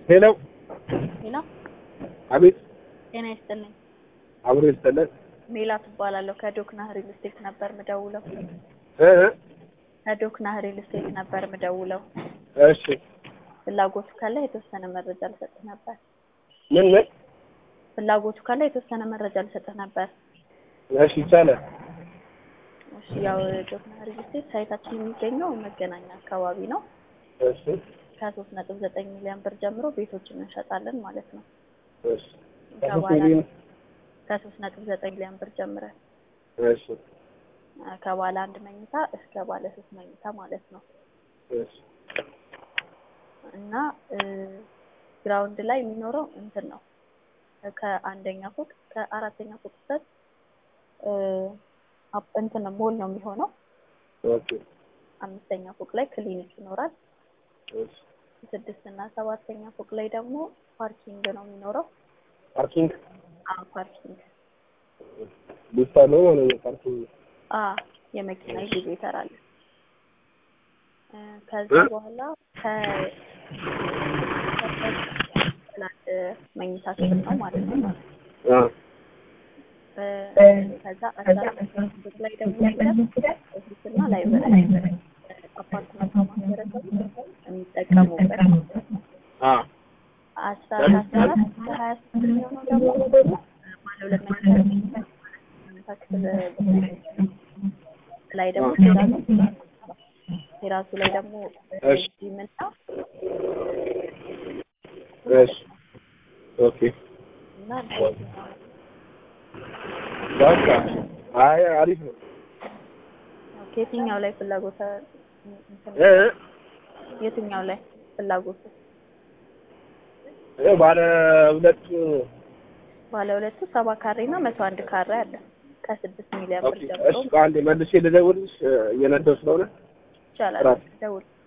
ሄሎ ሄሎ፣ አቤት፣ ጤና ይስጥልኝ። አብሮ ይስጥልን። ሜላት እባላለሁ። ከዶክና ሪል ስቴት ነበር ምደውለው። እ ከዶክና ሪል ስቴት ነበር ምደውለው። እሺ፣ ፍላጎቱ ካለ የተወሰነ መረጃ ልሰጥህ ነበር። ምን ምን? ፍላጎቱ ካለ የተወሰነ መረጃ ልሰጥህ ነበር። እሺ፣ ይቻላል። እሺ፣ ያው ዶክና ሪል ስቴት ሳይታችን የሚገኘው መገናኛ አካባቢ ነው። እሺ፣ ከሶስት ነጥብ ዘጠኝ ሚሊዮን ብር ጀምሮ ቤቶችን እንሸጣለን ማለት ነው። እሺ፣ ከባለ ከሶስት ነጥብ ዘጠኝ ሚሊዮን ብር ጀምረን እሺ፣ ከባለ አንድ መኝታ እስከ ባለ ሶስት መኝታ ማለት ነው። እሺ፣ እና ግራውንድ ላይ የሚኖረው እንትን ነው ከአንደኛ ፎቅ ከአራተኛ ፎቅ ድረስ አፕ- እንትን ነው ሞል ነው የሚሆነው። ኦኬ፣ አምስተኛ ፎቅ ላይ ክሊኒክ ይኖራል። እሺ። ስድስት እና ሰባተኛ ፎቅ ላይ ደግሞ ፓርኪንግ ነው የሚኖረው። ፓርኪንግ አዎ ፓርኪንግ ቡታ ነው ማለት ነው። ፓርኪንግ አ የመኪና ኤግዚቤተር አለ። እ ከዛ እ? በኋላ ከ ከ- መኝታ ክፍል ነው ማለት ነው። አ እ ከዛ አስራ አራት ፎቅ ላይ ደግሞ ሄደን ኦፊስና ላይብረሪ አፓርትመንት ማህበረሰቡ የሚጠቀሙበት አ አስራ አስራ አራት ከሀያ ስምንት የሚሆነው ደግሞ ባለ ሁለት መኝታ መኝታ ክፍል ላይ ደግሞ ቴራሱ ቴራሱ ላይ ደግሞ እሺ። ጂምና እሺ፣ ኦኬ፣ እና በቃ አይ አሪፍ ነው። የትኛው ላይ ፍላጎት እንትን እ የትኛው ላይ ፍላጎት እ ባለ ሁለት ባለ ሁለቱ ሰባ ካሬ እና መቶ አንድ ካሬ አለ ከስድስት ሚሊዮን ብር ኦኬ፣ ጀምሮ እሺ፣ አንዴ መልሼ ልደውልልሽ እየነዳሁ ስለሆነ ይቻላል። ጥራት። ደውል